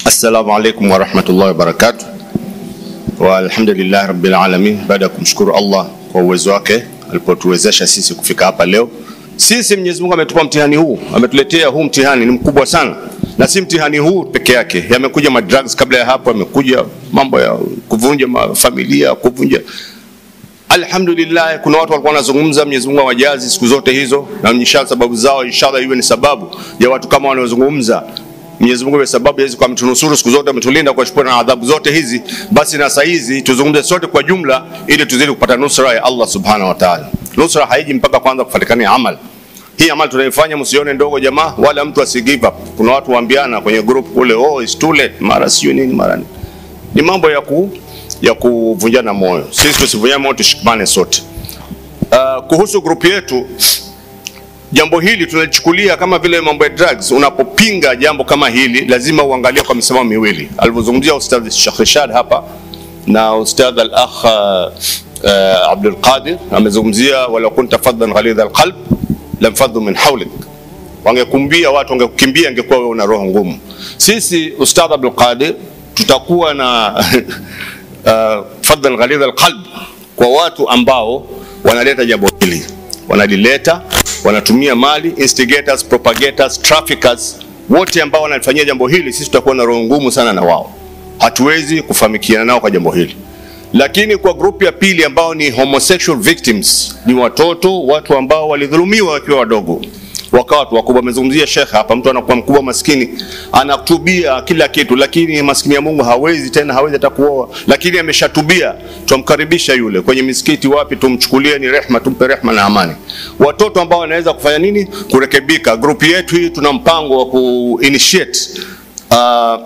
Assalamu alaikum warahmatullahi wabarakatuh. Walhamdulillahi rabbil alamin, baada ya kumshukuru Allah kwa uwezo wake alipotuwezesha sisi kufika hapa leo. Sisi Mwenyezi Mungu ametupa mtihani huu, ametuletea huu mtihani, ni mkubwa sana, na si mtihani huu peke yake. Yamekuja madrugs kabla ya hapo, yamekuja mambo ya kuvunja familia, kuvunja Alhamdulillah, kuna watu walikuwa wanazungumza, Mwenyezi Mungu awajazi siku zote hizo, na inshallah sababu zao inshallah iwe ni sababu ya watu kama wanaozungumza. Mwenyezi Mungu iwe sababu hizi kwa mtunusuru siku zote, ametulinda kwa shukuru na adhabu zote hizi. Basi na saa hizi tuzungumze sote kwa jumla, ili tuzidi kupata nusra ya Allah subhanahu wa ta'ala. Nusra haiji mpaka kwanza kufatikana amal. Hii amal tunaifanya msione ndogo jamaa, wala mtu asi give up. Kuna watu waambiana kwenye group kule, oh it's too late, mara sio nini, mara nini. Ni mambo ya ku ya kuvunjana moyo. Sisi tusivunjane moyo, tushikamane sote. Uh, kuhusu grupu yetu, jambo hili tunalichukulia kama vile mambo ya drugs. Unapopinga jambo kama hili, lazima uangalie kwa misimamo miwili, alivyozungumzia Ustadh Sheikh Rashad hapa na Ustadh al-akh uh, Abdul Qadir amezungumzia, wala kunta faddan ghalidha alqalb lamfaddu min hawlik, wangekumbia watu wangekukimbia, ingekuwa wewe una roho ngumu. Sisi Ustadh Abdul Qadir tutakuwa na uh, fadlan ghalidha alqalb kwa watu ambao wanaleta jambo hili, wanalileta, wanatumia mali, instigators, propagators, traffickers, wote ambao wanalifanyia jambo hili, sisi tutakuwa na roho ngumu sana na wao, hatuwezi kufahamikiana nao kwa jambo hili. Lakini kwa grupu ya pili ambao ni homosexual victims, ni watoto, watu ambao walidhulumiwa wakiwa wadogo wakawa watu wakubwa. Amezungumzia Sheikh hapa, mtu anakuwa mkubwa maskini, anatubia kila kitu, lakini maskini ya Mungu hawezi tena, hawezi hata kuoa, lakini ameshatubia. Tumkaribisha yule kwenye misikiti, wapi, tumchukulie ni rehma, tumpe rehma na amani. Watoto ambao wanaweza kufanya nini, kurekebika. Grupu yetu hii tuna mpango wa ku initiate uh,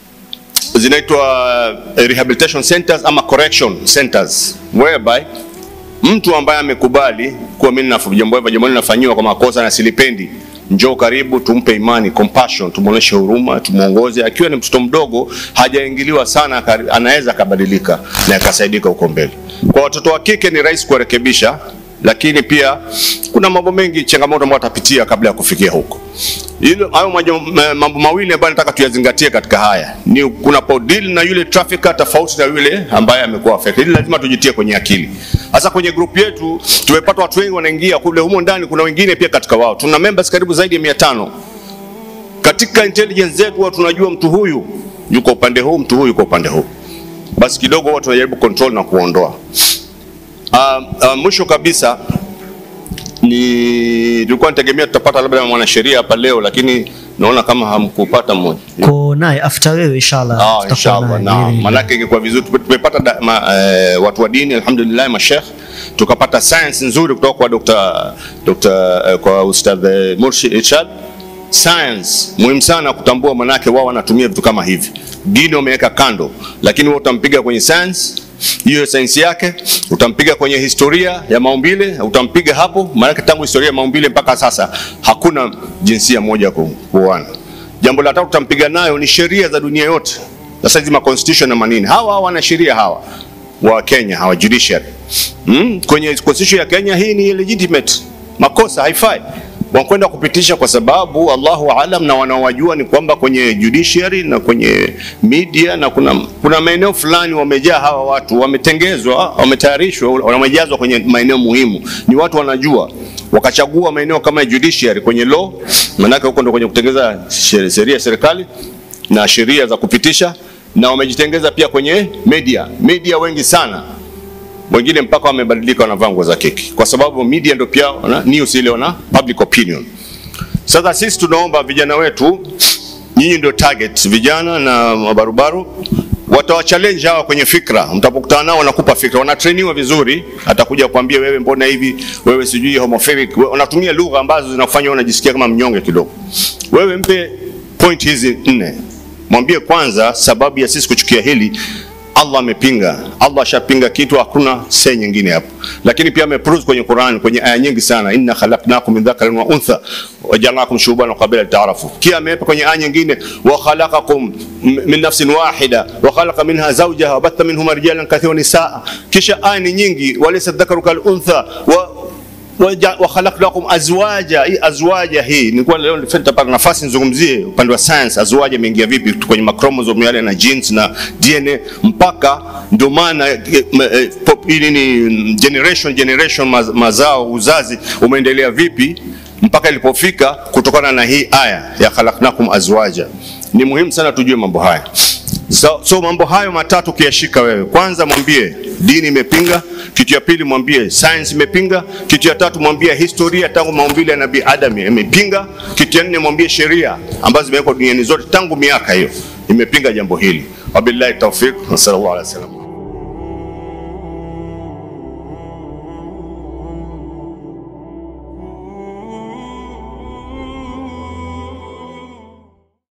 zinaitwa rehabilitation centers ama correction centers whereby mtu ambaye amekubali kuwa mimi na jambo hili jambo linafanyiwa kwa makosa na silipendi, njoo karibu, tumpe imani, compassion, tumuoneshe huruma, tumuongoze. Akiwa ni mtoto mdogo, hajaingiliwa sana, anaweza akabadilika na akasaidika huko mbele. Kwa watoto wa kike ni rahisi kuwarekebisha, lakini pia kuna mambo mengi, changamoto ambayo watapitia kabla ya kufikia huko. Hilo hayo mambo mawili ambayo nataka tuyazingatie katika haya ni kuna deal na yule trafficker tofauti na yule ambaye amekuwa affected. Hili lazima tujitie kwenye akili. Sasa kwenye group yetu tumepata watu wengi wanaingia kule, humo ndani kuna wengine pia katika wao, tuna members karibu zaidi ya 500 katika intelligence zetu, huwa tunajua mtu huyu yuko upande huu, mtu huyu yuko upande huu, basi kidogo huwa tunajaribu control na kuondoa. Uh, uh, mwisho kabisa ni nilikuwa nategemea tutapata labda mwanasheria hapa leo, lakini naona kama hamkupata mmoja. Ko naye after wewe inshallah. Ah, tutakuwa inshallah. naye. Naam, manake ingekuwa vizuri Tume- tumepata da- ma, eh, watu wa dini alhamdulillah, mashekh tukapata science nzuri kutoka kwa Dr. Dr. eh, kwa Ustadh eh, Murshid Irshad. Science muhimu sana kutambua, manake wao wanatumia vitu kama hivi. Dini wameweka kando, lakini wewe utampiga kwenye science hiyo sayansi yake, utampiga kwenye historia ya maumbile, utampiga hapo, maanake tangu historia ya maumbile mpaka sasa hakuna jinsia moja ku- kuoana. Jambo la tatu tutampiga nayo ni sheria za dunia yote. Sasa hizi ma constitution na manini, hawa hawa wana sheria hawa wa Kenya hawa judiciary mm? Kwenye constitution ya Kenya hii ni illegitimate, makosa haifai wakwenda kupitisha kwa sababu Allahu alam, na wanaowajua ni kwamba kwenye judiciary na kwenye media na kuna, kuna maeneo fulani wamejaa hawa watu, wametengezwa, wametayarishwa, wamejazwa kwenye maeneo muhimu, ni watu wanajua, wakachagua maeneo kama ya judiciary kwenye law, maanake huko ndo kwenye kutengeza sheria sheria ya serikali na sheria za kupitisha, na wamejitengeza pia kwenye media, media wengi sana wengine mpaka wamebadilika wanavaa nguo za keki, kwa sababu media ndio pia wana news ile wana public opinion. Sasa sisi tunaomba vijana wetu, nyinyi ndio target, vijana na mabarubaru watawachallenge hawa kwenye fikra. Mtapokutana nao wanakupa fikra, wanatrainiwa vizuri, atakuja kuambia wewe, mbona hivi, wewe sijui homophobic, we- wanatumia lugha ambazo zinafanya unajisikia kama mnyonge kidogo. Wewe mpe point hizi nne, mwambie kwanza sababu ya sisi kuchukia hili Allah amepinga. Allah ashapinga kitu, hakuna se nyingine hapo. Lakini pia ameprove kwenye Qur'an kwenye aya nyingi sana, inna khalaqnakum min dhakarin wa untha waja'alnakum shu'uban wa qabila ta'arafu. Kia amepa kwenye aya nyingine, wa khalaqakum m- min nafsin wahida wa khalaqa minha zawjaha wa batha minhuma rijalan kathiran wa nisaa. Kisha aya ni nyingi, walaysa dhakaru kal untha wa Waja- wa khalaqnakum azwaja. Hii azwaja hii nilikuwa leo nitapata nafasi nizungumzie upande wa science, azwaja imeingia vipi kwenye machromosome yale na genes na DNA mpaka ndio maana eh, eh, pop- hii nini generation generation maz- mazao uzazi umeendelea vipi mpaka ilipofika kutokana na hii aya ya khalaqnakum azwaja. Ni muhimu sana tujue mambo haya. So, so mambo hayo matatu kiyashika wewe, kwanza mwambie dini imepinga, kitu ya pili mwambie science imepinga, kitu ya tatu mwambie historia tangu maumbile ya Nabii Adam imepinga, kitu ya nne mwambie sheria ambazo zimewekwa duniani zote tangu miaka hiyo imepinga jambo hili. Wabillahi tawfiq, wa sallallahu alaihi wasallam.